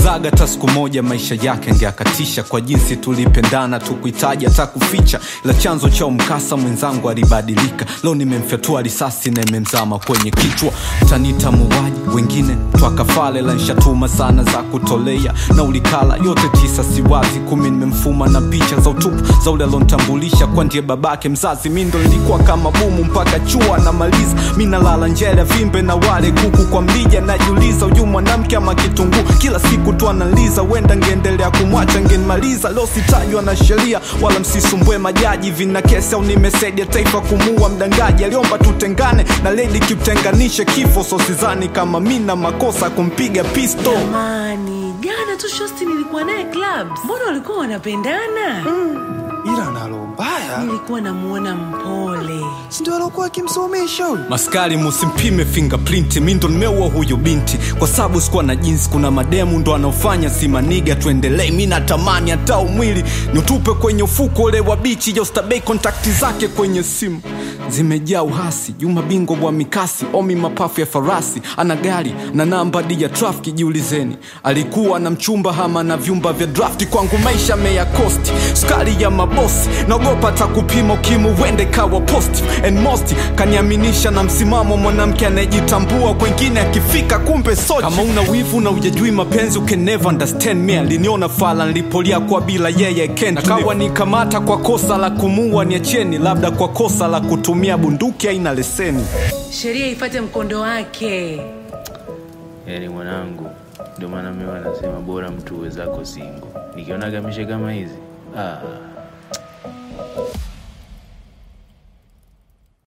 sikuwazaga hata siku moja maisha yake angeakatisha kwa jinsi tulipendana tukuhitaji hata kuficha ila chanzo cha mkasa mwenzangu alibadilika leo nimemfyatua risasi na imemzama kwenye kichwa tanita muuaji wengine twakafale la nshatuma sana za kutolea na ulikala yote tisa siwazi kumi nimemfuma na picha za utupu za ule alontambulisha kwa ndiye babake mzazi mi ndo nilikuwa kama bumu mpaka chua namaliza mi nalala njele vimbe na wale kuku kwa mlija najiuliza uyu mwanamke ama kitunguu kila siku tu analiza wenda ngeendelea kumwacha ngenmaliza leo sitajwa na sheria wala msisumbue majaji vina kesi au nimesaidia taifa kumuua mdangaji aliomba tutengane na ledi kitenganishe kifo so sizani kama mi na makosa kumpiga pisto Jamani, jana tu shosti nilikuwa naye club, mbona walikuwa wanapendana? ila nalo mbaya Nilikuwa namuona mpole. sindio alokuwa akimsomesha huyu maskari musimpime fingerprint mi ndo nimeua huyu binti kwa sababu sikuwa na jinsi kuna mademu ndo anaofanya simaniga tuendelee mi natamani hata umwili niutupe kwenye ufuko ule wa bichi jostabei kontakti zake kwenye simu zimejaa uhasi juma bingo wa mikasi omi mapafu ya farasi ana gari na namba di ya trafiki jiulizeni alikuwa na mchumba hama na vyumba vya drafti kwangu maisha meya kosti skari ya mabosi naogopa hata kupima ukimu wende kawa positive and most kaniaminisha na msimamo mwanamke anayejitambua kwengine akifika kumbe sochi kama una wivu na ujajui mapenzi you can never understand me aliniona fala nilipolia kwa bila yeye ken kawa nikamata kwa kosa la kumua niacheni labda kwa kosa la kutumia bunduki aina leseni Sheria ifate mkondo wake. yaani mwanangu ndio maana mimi wanasema bora mtu uwezako singo nikionaga mishe kama hizi ah.